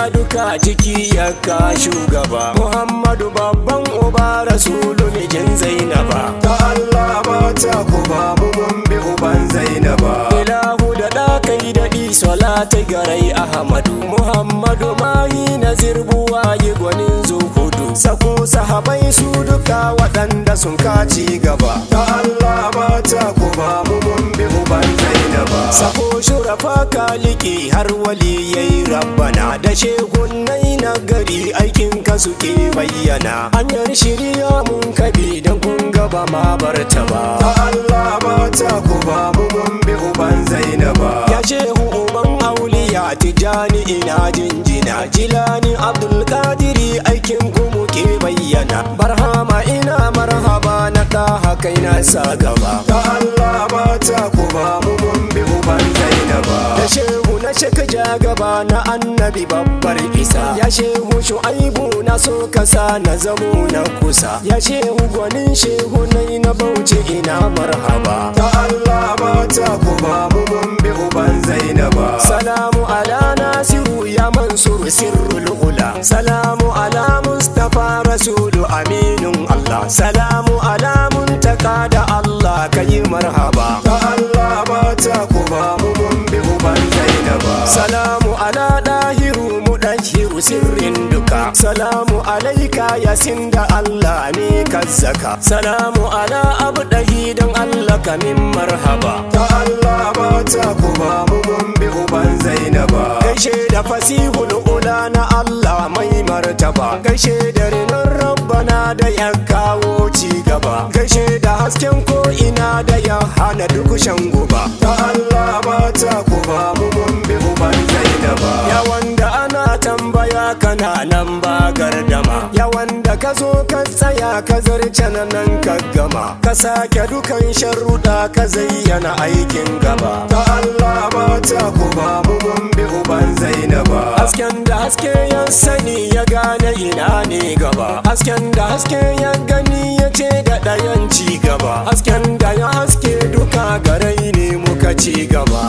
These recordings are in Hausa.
duka ciki ya ka shugaba muhammadu babban uba rasulu mijin zainaba ta Allah mata ku ba mu mun bi uban Zainaba ilahu da ɗakai daɗi salati garai ahmadu muhammadu mahi nazir buwaye gwanin zuhudu sako sahabai su duka waɗanda sun kaci gaba ta Allah mata ku ba mu mun bi uban Zainaba sako shurafa kaliki har waliyai rabbana da shehunnai na gari aikin ka suke bayyana hanyar shirya mun kabi don kun gaba ma barta ba ta Allah mata ku ba mu mun bi uban Zainaba ya shehu uban auliya tijani ina jinjina jilani abdulkadiri aikin ku muke bayyana barhama ina marhaba na ɗaha kai na sa gaba ta Allah mata ku ba mu mun bi uban Zainaba da shehu na shaka ja gaba na annabi babbar isa ya shehu shu'aibu na so kasa na zamo na kusa ya shehu gwanin shehu nai na bauchi ina marhaba ta Allah mata ku ba mu mun bi uban Zainaba salamu ala nasiru ya mansur sirrul ula salamu ala mustafa rasulu aminun allah salamu ala muntaka da allah kayi marhaba ta Allah mata ku ba mu mun bi uban Zainaba salamu ala dahiru mudahiru sirrin duka salamu alaika yasin da allah ne kazzaka salamu ala abdahi don allah kamin marhaba ta Allah mata ku ba mu mun bi uban Zainaba gaishe da fasihul ula na Allah mai martaba gaishe da rinon rabbana da ya kawo ci gaba gaishe da hasken ko ina da ya hana duk shan guba ta Allah mata ku ba mu mun bi uban Zainaba ya wanda ana tambaya kana nan ba gardama ya wanda ka zo ka tsaya ka zarce na nan ka gama ka sake dukan sharuɗa ka zayyana aikin gaba ta Allah mata ku ba mu mun bi uban Zainaba hasken da haske ya sani ya gane ina ne gaba hasken da haske ya gani ya ce da ɗayan ci gaba hasken da ya haske duka garai ne muka ci gaba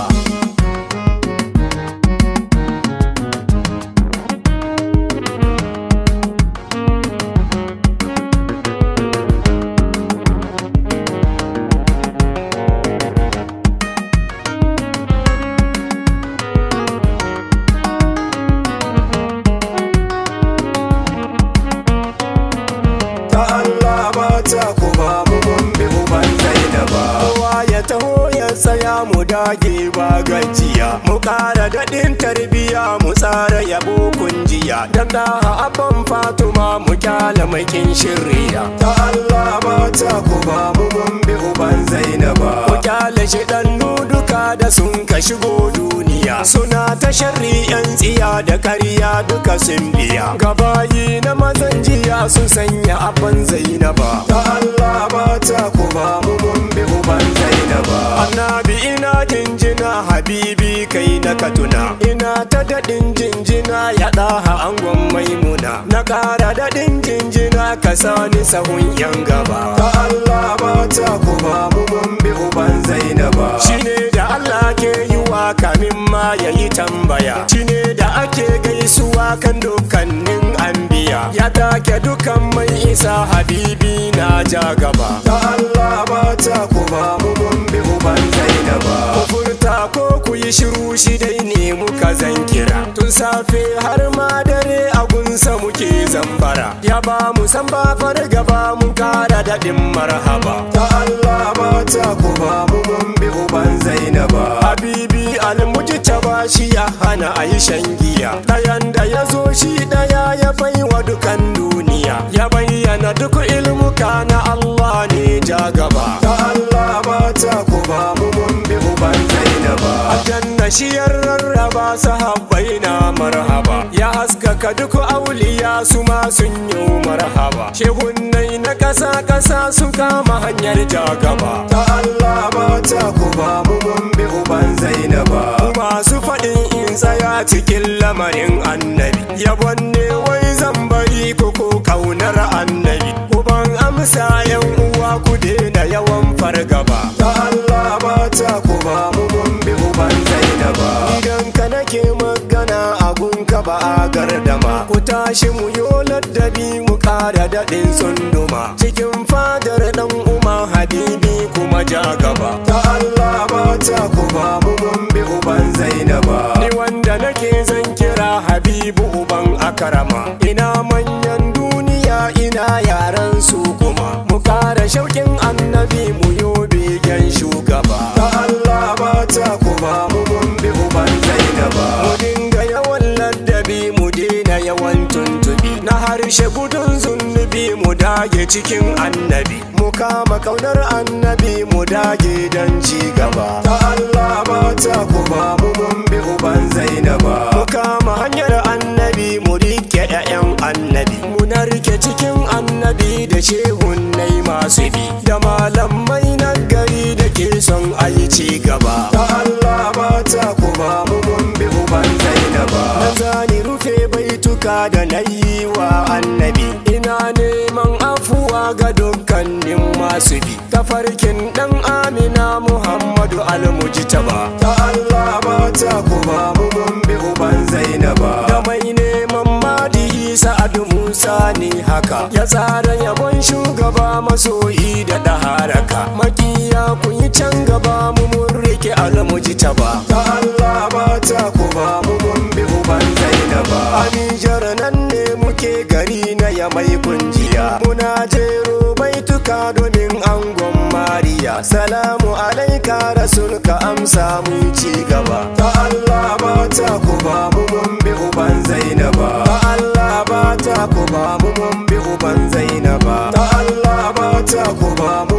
ta Allah mata ku ba mu mun bi uban Zainaba kowa ya taho ya tsaya mu dage ba gajiya mu ƙara daɗin tarbiya mu tsara yabo kunjiya dan da abban fatuma mu kyala makin shirya ta Allah mata ku ba mu mun bi uban Zainaba mu kyale shi duka da sun ka shigo duniya suna ta sharri yan tsiya da karya duka sun biya gabayi na mazan jiya sun sanya abban zainaba ta Allah mata ku ba mu mun bi uban Zainaba annabi ina jinjina habibi kai na katuna ina ta daɗin jinjina ya ɗaha angon maimuna na ƙara daɗin jinjina ka sani sahun yan gaba ta Allah mata ku ba mu mun bi uban Zainaba shine da Allah ke yi wa kamin ma ya yi tambaya shine da ake gaisuwa kan dukkanin anbiya ya take dukan mai isa habibi na ja gaba ta Allah mata ku ba mu mun bi uban Zainaba ku furta ko ku yi shiru shi dai ne muka zan kira tun safe har ma dare a gunsa muke zambara ya ba mu san ba fargaba mun kara daɗin marhaba ta Allah mata ku ba mu mun bi uban Zainaba habibi almuji ta ba shi ya hana a yi shan giya ɗayan da ya zo shi ɗaya ya bai wa dukan duniya ya bayyana duk ilmuka na Allah ne ja gaba ta Allah mata ku ba mu mun bi uban Zainaba aljanna shi ya rarraba sahabbai na marhaba ya haskaka duk auliya su ma sun yi marhaba shehunnai na ƙasa ƙasa su kama hanyar jagaba ta Allah mata ku ba mu mun bi uban Zainaba masu faɗin in tsaya cikin lamarin annabi yabon ne wai zan bari ko ko kaunar annabi uban amsa yan uwa ku daina yawan fargaba ta Allah mata ku ba mu mun bi uban Zainaba idan ka nake magana a gunka ba a gar tashi mu yolar da bi mu kara daɗin tsunduma cikin fadar ɗan umar habibi kuma ja gaba ta Allah mata ku ba mu mun bi uban Zainaba ni wanda nake zan kira habibu uban akarama ina manyan duniya ina yaran su kuma mu kara shauƙin annabi mu yo begen shugaba ta Allah mata ku ba mu mun bi uban Zainaba mu dinga yawan ladabi mu daina yawan tuntubi na harshe gudun zunubi mu dage cikin annabi mu kama kaunar annabi mu dage don ci gaba ta Allah mata ku ba mu mun bi uban Zainaba mu kama hanyar annabi mu rike 'ya'yan annabi mu narke cikin annabi da shehunnai masu bi da malamai na gari da ke son ayi ci gaba ta Allah mata ku ba mu mun bi uban Zainaba na zani rufe baituka da na yi wa annabi ina neman afuwa ga dukkanin masu bi tafarkin dan amina muhammadu almujtaba ta Allah mata ku ba mu mun bi uban Zainaba da mai neman madihi sa'adu musa ne haka ya tsara yabon shugaba masoyi da daharaka makiya ku yi can gaba mu mun rike almujtaba ta Allah mata ku ba mu mun bi uban Zainaba Anijar nan ne muke gari na ya mai kunjiya Muna jero baituka domin angon Mariya Salamu alaika rasul ka amsa mu ci gaba ta Allah mata ku ba mu mun bi uban Zainaba Ta Allah ba ta ku ba mu mun bi uban Zainaba ta Allah mata ku ba mu